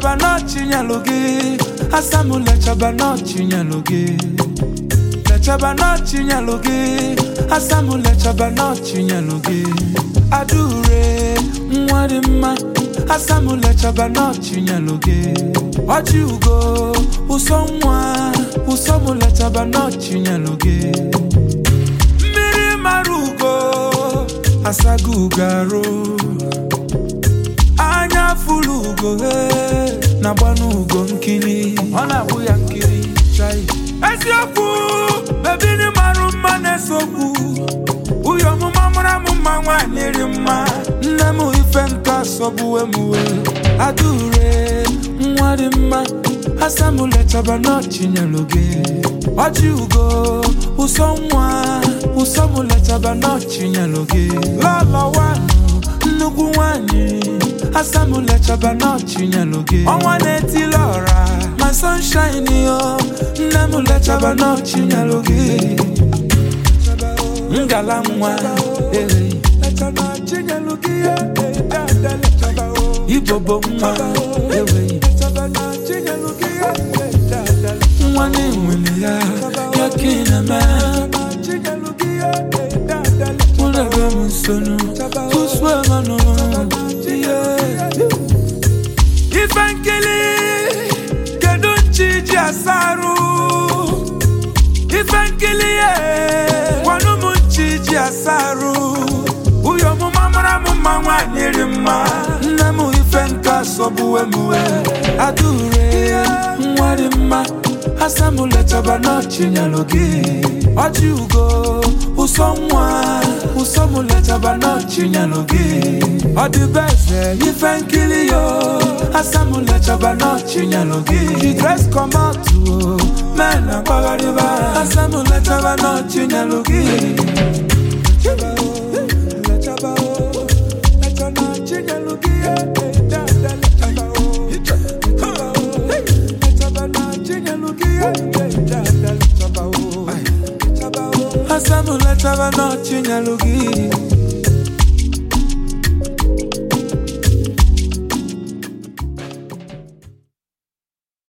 lechaba n'ọchinyelụ gị asamụ lechaba n'ọchinyelụ gị lechaba n'ọchinyelụ gị asamụ lechaba n'ọchinyelụ gị adaure nwa dị mma asamụ lechaba n'ọchinyelụ gị ọjị ugo ụsọ nwa ụsọ mụ lechaba n'ọchinyelụ gị mmiri mara ugo asago ugo arụ anya fụlụ ugo he na-agbanụ ugo nkiri ọ na-agbụ ya nkiri chai eziokwu bebini marụ mma na-esokwu uyo ọmụma mara m mma nwaanyị ri mma nne m ife nka sọgbuwe m wee adaure nwa dị mma asamụ lechaba n'ọchinyelụ gị ọjị ugo ụsọ nwa ụsọ mụ lechaba n'ọchinyelụ gị lọlọwanụ nnukwu nwanyị asamụ lechaba n'ọchinyelụ gị ọnwa na-etili ọra ma sunshine yo nne m lechaba n'ọchinyelụ gị ngala nwa ehe ibobo nwa ewe nwa na-enwere ya ya ka ị na-eme Mụlebe m nsonu tụsue manụ ife nkili kedu nchi ji asarụ ife nkili ye gwanụ m nchi ji asarụ uyo ọmụma mara m mma nwaanyị ri mma nne m ife nka sọgbuwe m wee adaure nwa dị mma asamụ lechaba n'ọchinyelụ gị ọjị ugo ụsọ nwa ụsọ mụ lechaba n'ọchinyelụ gị ọ dị be eze ife nkiri yo asamụ lechaba n'ọchinyelụ gị the dress comot o men na gbagharịba asamụ lechaba n'ọchinyelụ gị asamụ lechaba n'ọchinyelụ gị